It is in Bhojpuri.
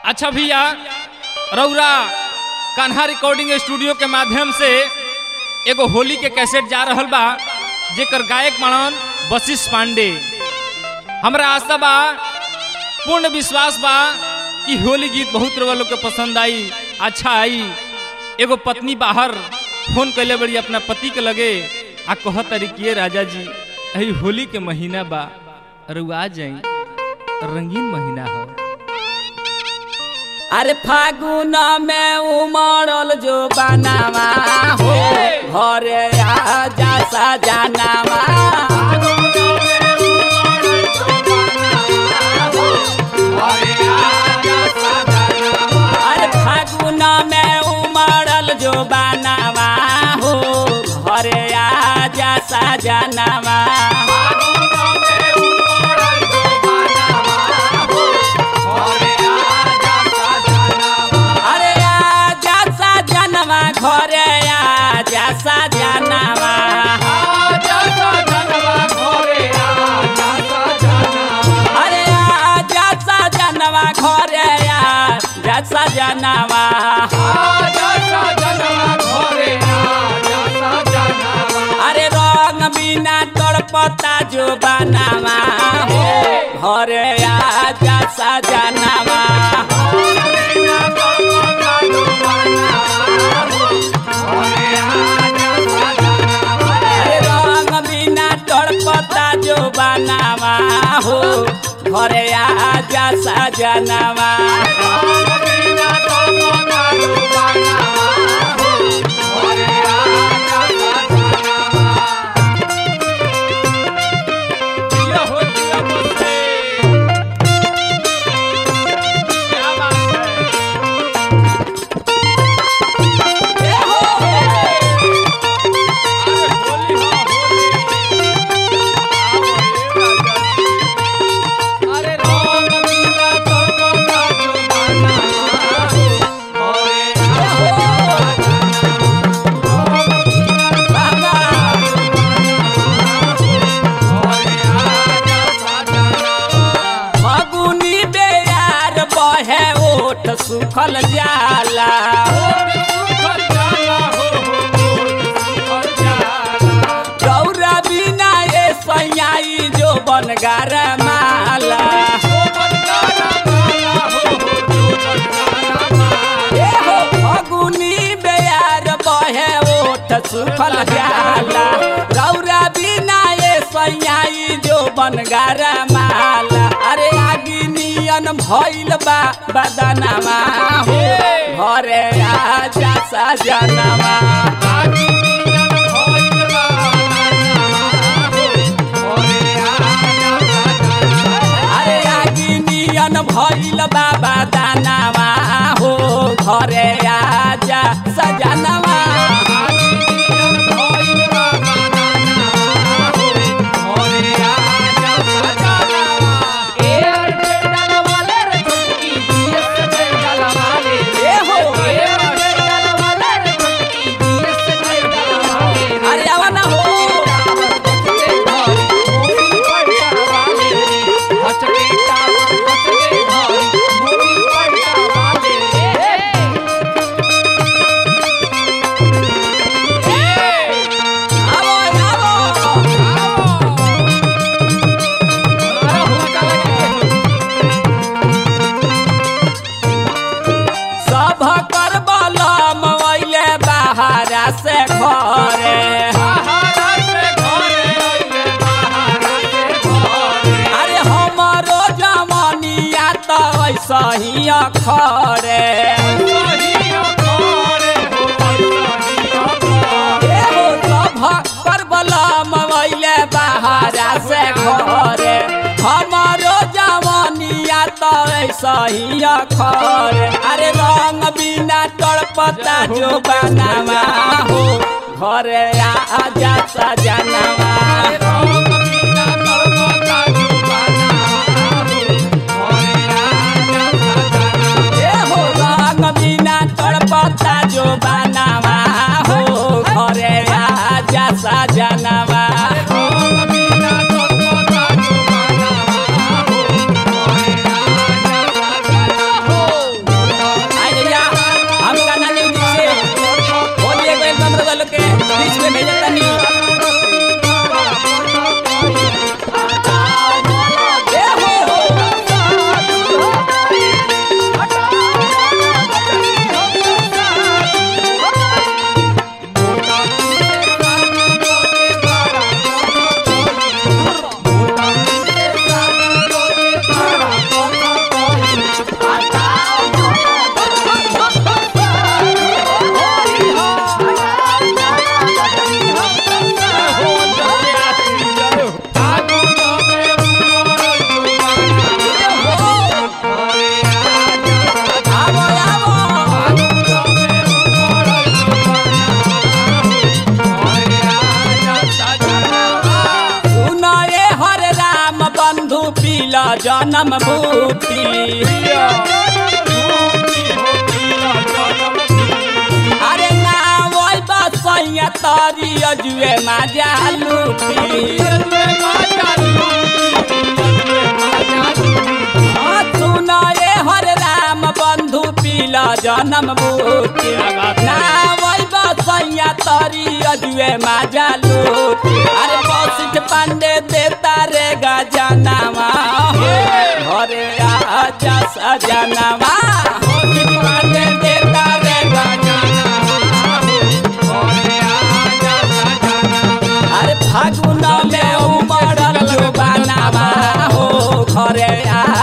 अच्छा भैया रौरा कान्हा रिकॉर्डिंग स्टूडियो के माध्यम से एगो होली के कैसेट जा रहल बा जेकर गायक मनन वशिष्ठ पांडे हमरा आशा बा पूर्ण विश्वास बा कि होली गीत बहुत रउआ लोग के पसंद आई अच्छा आई एगो पत्नी बाहर फोन कैले बड़ी अपना पति के लगे आ कह तरीके राजा जी अही होली के महीना बा रुआ जाई रंगीन महीना हो अरे फागुन में उमड़ल जो बनावा हो घरे आजा सजनावा अरे फागुन में उमड़ल जो बनावा हो घरे आजा सजनावा अरे आजा सजनवा घरे आजा सजनवा अरे आजा सजनवा घरे आजा सजनवा अरे रंग बिना तड़पता जो बनावा हो घरे आजा सजनवा अरे रंग बिना तड़पता जो बनावा हो घरे आजा सजनवा दिया हो दिया मुझसे। क्या बात है? अरे होली हो, होली। आओ हे राजा जी। अरे रंग बिना तड़पता जो बनावा हो, घरे फगुनी बेयार बहे ओठ सुखल जाला गौरा बिना ये सैयाई जो बनगार माला ए हो फगुनी बेयार बहे ओठ सुखल जाला गौरा बिना ये सैयाई जो बनगार माला अरे आगी नियन भइल बा बदनामा हो घरे आजा सजनवा अरे आगी नियन भइल बा बदनामा हो घरे आजा सजनवा ए हो अरे आवा ना हो आवो आवो सब कर बलम अइले बाहरा से घरे अरे हमरो जमनिया त ऐसा ही अखरे ए हो सब कर बलम अइले बाहरा से घरे हमरो जमनिया त ऐसा ही अखरे अरे रंग बिना तड़पता जो बनावा हो घरे आजा सजनवा ए हो रंग बिना तड़पता जो बनावा हो घरे आजा सजनवा जन्म बूटी अरे ना वही बसैया तरी अजुए माजा लूटी हाँ, सुन रे हर राम बंधु पीला जन्म बूटी ना वही बसैया तरी अजुए माजा लूटी अरे बसिठ पांडे देता रे गजनवा घरे आजा सजनवा पांडे देता रे अरे फागुन में उमड़ल जो बनावा हो घरे आ